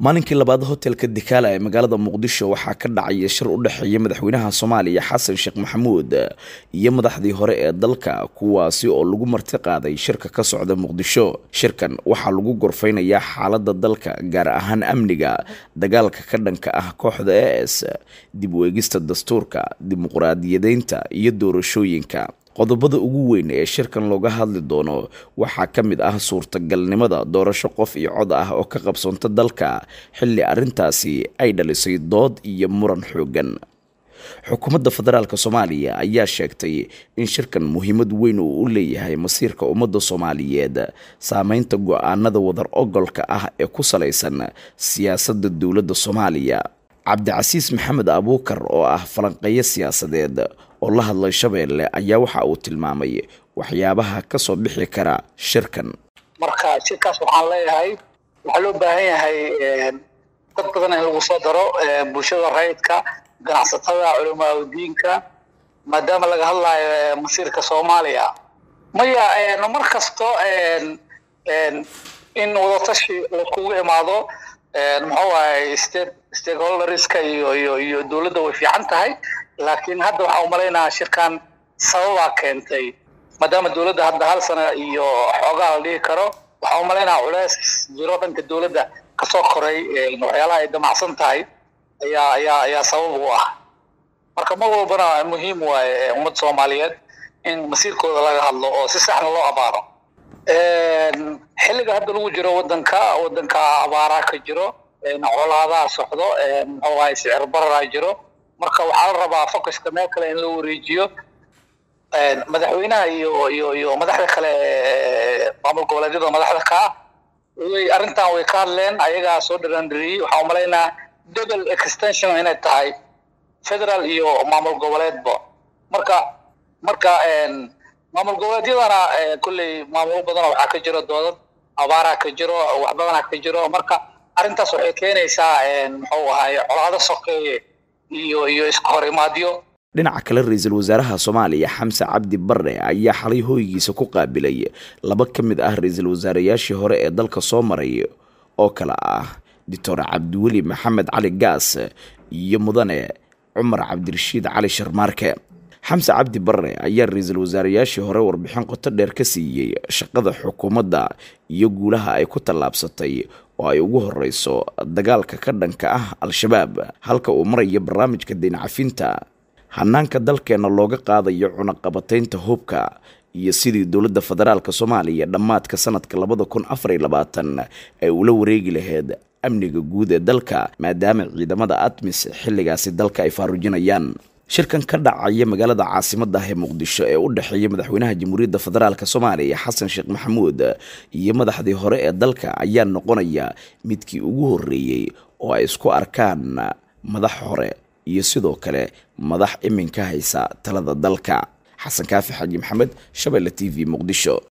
maalinkii labaad hotelka dikaala ee magaalada muqdisho waxaa ka dhacaya shir u dhexeeya madaxweynaha soomaaliya xasan sheekh maxamuud iyo madaxdii hore ee dalka kuwaasi oo lagu marti qaaday shirka ka socda muqdisho shirkan waxaa lagu gorfeynayaa xaaladda dalka gaar ahaan amniga dagaalka ka dhanka ah kooxda e s dib u eegista dastuurka dimuqraadiyadeynta iyo doorashooyinka qodobada ugu weyn ee shirkan looga hadli doono waxaa ka mid ah suurtagalnimada doorasho qof iyo cod ah oo ka qabsoonta dalka xilli arrintaasi ay dhalisay dood iyo muran xooggan xukuumadda federaalk soomaaliya ayaa sheegtay in shirkan muhiimad weyn uu u leeyahay masiirka ummadda soomaaliyeed saameynta go-aanada wadar ogolka ah ee ku salaysan siyaasadda dowladda soomaaliya cabdicasiis maxamed abuukar oo ah falanqeeyo siyaasadeed oo la hadlay shabeelle ayaa waxa uu tilmaamay waxyaabaha ka soo bixi kara shirkan marka shirkaas waxaan leeyahay waxaa loo baahan yahay dad badan in lagu soo daro bulshada rayidka ganacsatada culamaa udiinka maadaama laga hadlayo masiirka soomaaliya maya mar kasto in wadatashi laiskugu imaado muxuu ahay state stakeholderska iyo iyo iyo dowladda way fiican tahay laakiin hadda waxaa umalaynayaa shirkan sababaa keentay maadaama dowladda hadda hal sana iyo xoogaa la dhihi karo waxaa umalaynaya culeys jiro dhanka dowladda kasoo koray waxyaalaha ay damacsan tahay ayaa ayaa ayaa sabab u ah marka mar walbana muhiim waaye ummadda soomaaliyeed in masiirkooda laga hadlo oo si saxna loo abaaro xilliga hadda lagu jiro wadanka wadanka abaaraa ka jiro colaadaha socdo muxuu ahay sicir bararaa jiro marka waxaa la rabaa focuska meel kale in loo wareejiyo madaxweynaha iyo iyo iyo madaxda kale maamul goboleedyada madaxda ka ah way arrintan way ka hadleen ayagaa soo dhiraandiriyey waxaa umalaynaa double extension inay tahay federal iyo maamul goboleedba marka marka maamul goboleedyadana kolley maamulo badana waxaa ka jiro doodad abaaraa ka jiro wax badanaa ka jiro marka arrintaas waxay keenaysaa muxuu ahay colaado sokeeye iyo iyo iska hor imaadyo dhinaca kale ra-iisul wasaaraha soomaaliya xamse cabdi barre ayaa xalay hooygiisa ku qaabilay laba ka mid ah ra-iisul wasaareyaashii hore ee dalka soo maray oo kale ah doctor cabdiweli maxamed cali gaas iyo mudane cumar cabdirashiid cali sharmaarke xamse cabdi barre ayaa ra-iisul wasaareyaashii hore warbixin qoto dheer ka siiyey shaqada xukuumadda iyo guulaha ay ku tallaabsatay oo ay ugu horeyso dagaalka ka dhanka ah al-shabaab halka uu marayo barnaamijka daynacafinta hanaanka dalkeenna looga qaadayo cunaqabataynta hubka iyo sidii dowladda federaalk soomaaliya dhammaadka sanadka labada kun afar iyo labaatan ay ula wareegi lahayd amniga guud ee dalka maadaama ciidamada admis xilligaasi dalka ay faarujinayaan shirkan ka dhacaya magaalada caasimada ah ee muqdisho ee u dhexeeya madaxweynaha jamhuuriyadda federaalk soomaaliya xasan sheekh maxamuud iyo madaxdii hore ee dalka ayaa noqonaya midkii ugu horreeyey oo ay isku arkaan madax hore iyo sidoo kale madax iminka haysa talada dalka xasan kaafi xaji maxamed shabeelle t v muqdisho